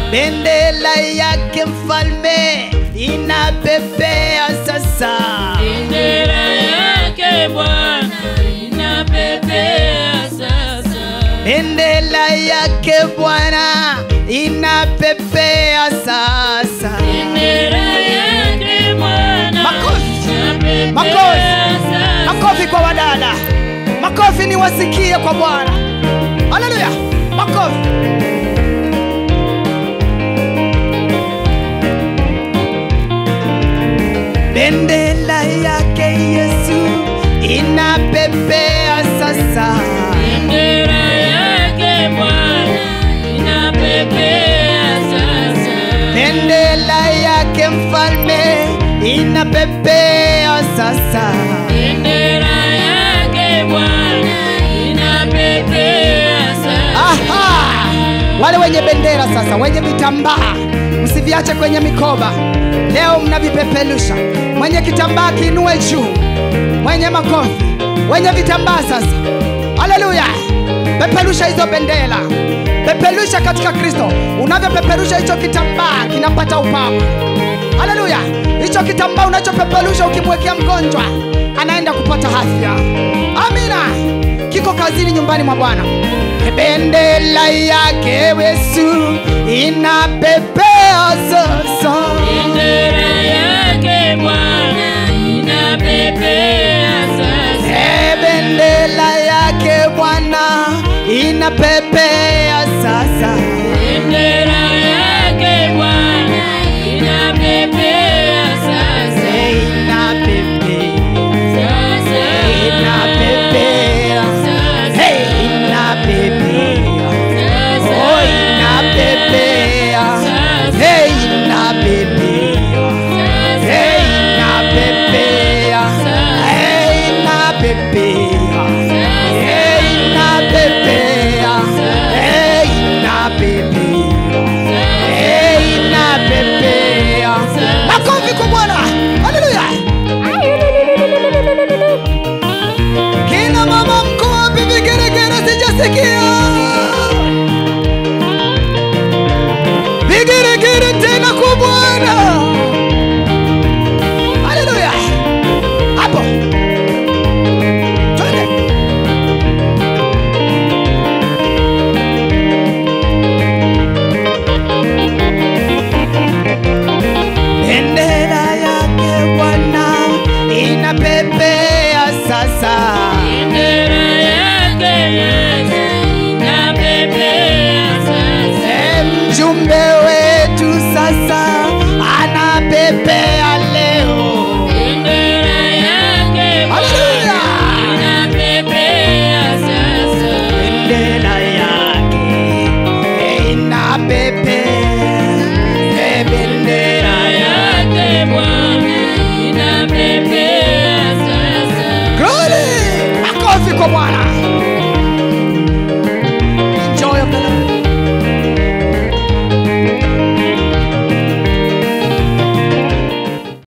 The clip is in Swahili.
bendera yake mfalme inapepea sasa Bendera yake Bwana inapepea sasa. bendera yake bwana inapepea sasa Bendera yake Bwana Makofi. inapepea Makofi. sasa. makofi kwa wadada makofi niwasikie kwa bwana haleluya makofi bendera yake yesu inapepea sasa Bendera yake Bwana inapepea sasa. bendera yake mfalme inapepea sasa Bendera yake Bwana inapepea sasa. Aha! Wale wenye bendera sasa, wenye vitambaa msiviache kwenye mikoba, leo mnavipeperusha. Mwenye kitambaa kiinue juu, mwenye makofi, wenye vitambaa sasa. Haleluya! Peperusha hizo bendera, peperusha katika Kristo. Unavyopeperusha hicho kitambaa kinapata upako. Haleluya! Hicho kitambaa unachopeperusha ukimwekea mgonjwa anaenda kupata afya. Amina kiko kazini nyumbani mwa Bwana. Bendera yake Yesu inapepea sasa. Bendera yake Bwana inapepea sasa. Eh, Bendera yake Bwana inapepea sasa. Bendera